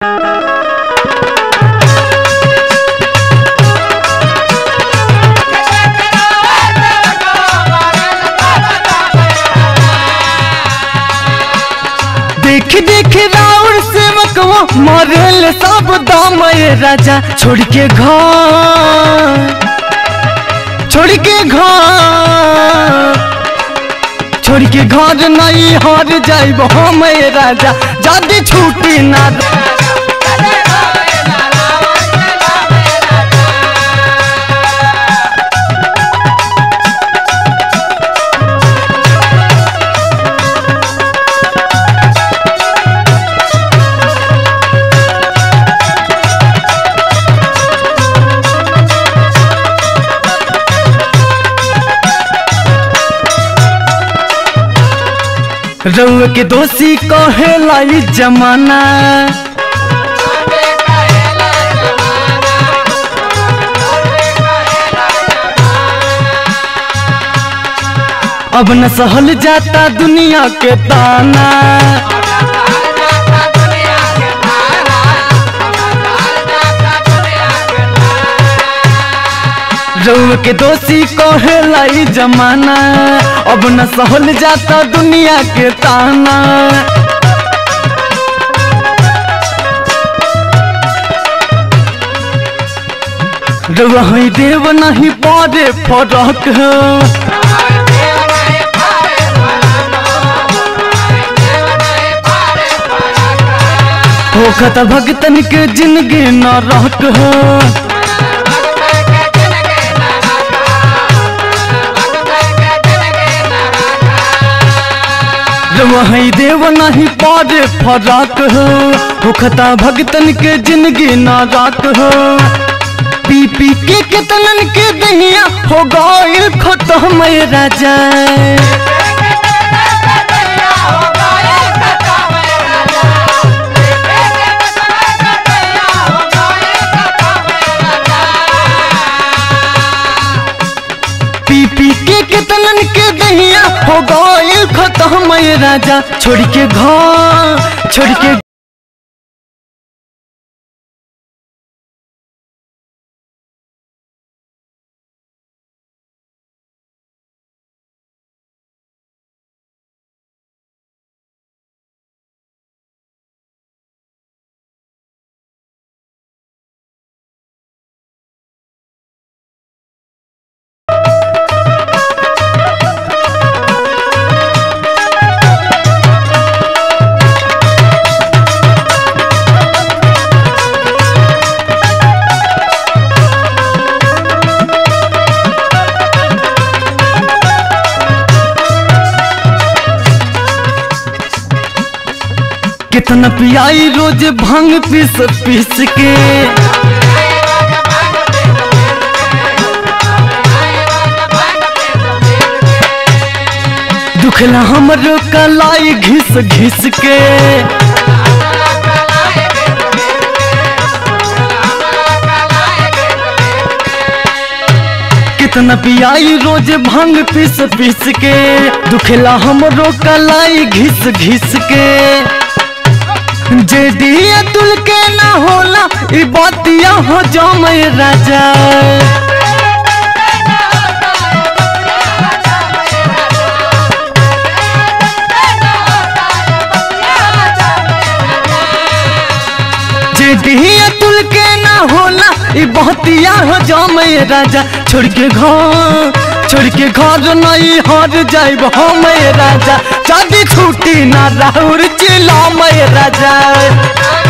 देख देख राउर सेवकवा मरल सब दाम ये राजा छोड़ के घर छोड़ के घर छोड़ के घर नहीं हार जाइब हम ये राजा जदी छूटी ना रउआ के दोषी कहेला ई जमाना अब न सहल जाता दुनिया के ताना रउआ के दोषी कहेला ई जमाना अब न सहल जाता दुनिया के ताना रउआ हई देव नहीं पारे फरक है होखत भगतन के जिंदगी न रहक है वही देव नहीं पारे फराक हो होखता भगतन के जिंदगी नाराक हो पी पी के कितनन के दहिया हो गइल खत्म ये राजा पी पी के कितनन के दहिया हो गइल खत्म ये राजा छोड़ के घर छोड़ के कितना पियाई रोज भांग पीस पीस के दुखला हमरो कलाई घिस घिस के कितना पियाई रोज भांग पीस पीस के दुखला हमरो कलाई घिस घिस के जे दिया तुल के ना होला ई बातिया हो जमय राजा जे दिया तुल के ना होला ई बातिया हो जमय राजा छोड़ के घर छोड़ के घर नहीं हर जाइब हम राजा जदी छुट्टी ना राहुर चिल्ला राजा